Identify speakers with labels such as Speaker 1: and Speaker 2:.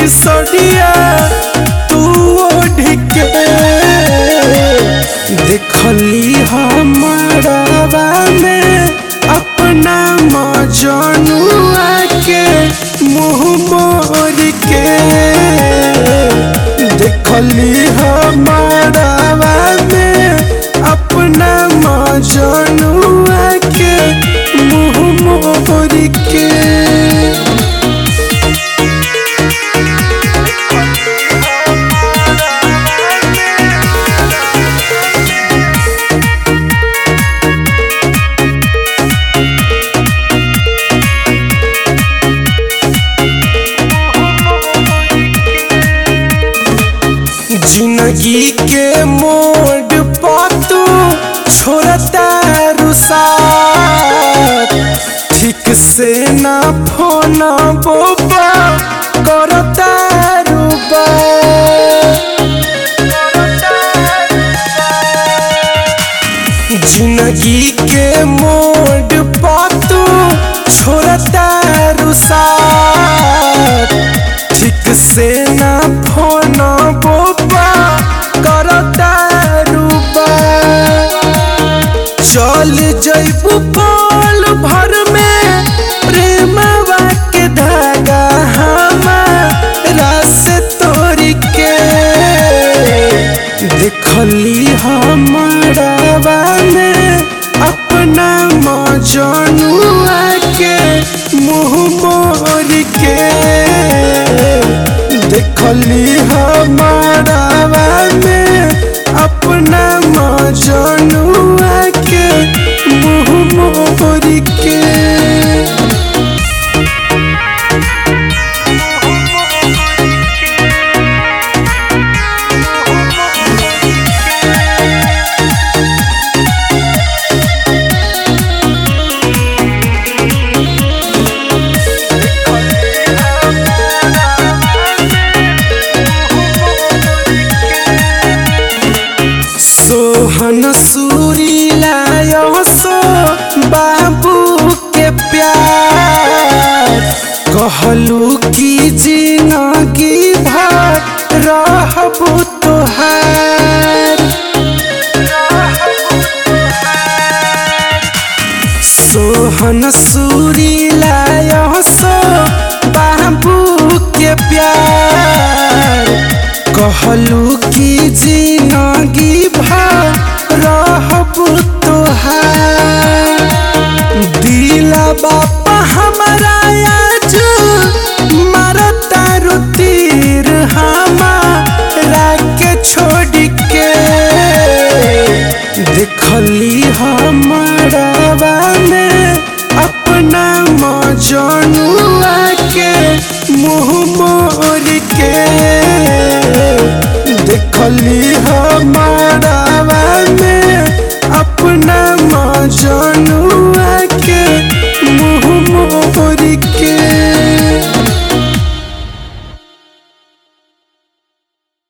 Speaker 1: सड़िया तू ओढ़ के देखली हमारा में अपना मजनुआ के मुँह मोर के देखली हमारा में अपना मजनुआ के मुँह मोर के जिंदगी के मोड़ पातू छोड़ता रुसात ठीक से ना फोन बोबा करता रुबा जिंदगी के मोड़ पातू छोड़ता रुसात ठीक से ना फोन बोबा करता रुबा चल जैबू पल भर में प्रेमवा के धागा हमारा से तोड़ के देखली हमारा में अपना मजनुआ के मुँह मोर के देखली हमारा में अपना मजनुआ के मुँह मोर के सोहन सूरीला सो बाबू के प्यार कहलू की जिंदगी भर रहबू तोहार सोहन सूरीला सो बाबू के प्यार कहलू की जिंदगी भर रहबू तोहार दिला बापा हमारा आज मारता रुतीर हमारा के छोड़ के देखली हमारा में अपना मजनुआ के मुँह मोर के देखली हमारा में अपना मजनुआ के मुँह मोर के